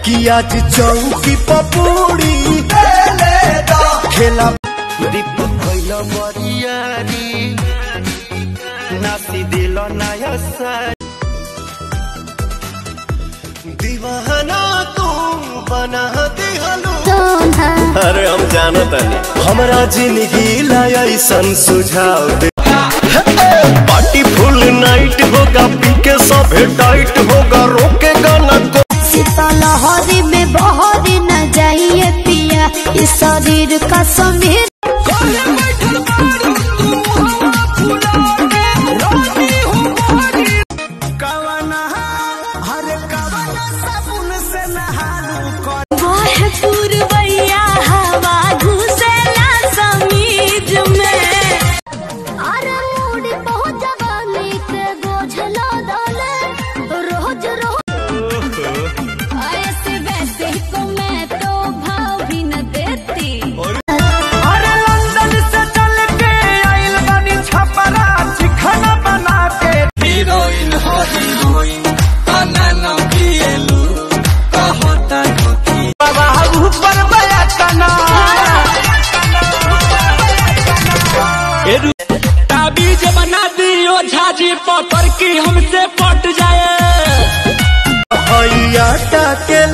कि आज चौकी पपूड़ी खेला दीपक भइल मरियारी नासी दिल नया सारी दीवाना तू बना दिहलू अरे हम जानत नहीं हमरा जिंदगी लाया ऐसन सुझाव दे पार्टी फुल नाइट होगा पी के सभे टाइट होगा रोकेगा न को शीतलहरी में बहरी न जाइए पिया इस शरीर का समीर वह पूर्वैया हवा घुसेला समीज में अरे मूडी बहुत जवानी के गोझला डाले रोज रोज ऐसे वैसे को मैं तो भाव भी न देती अरे लंदन से चल के आइल बानी छपरा चिखना बना के हीरोइन हो हीरोइन तना न पिएलू कहता ठोकी बाबा ऊपर बया तना ताबीज बना दियो झाजी पकड़ की हमसे पट जाए हैया के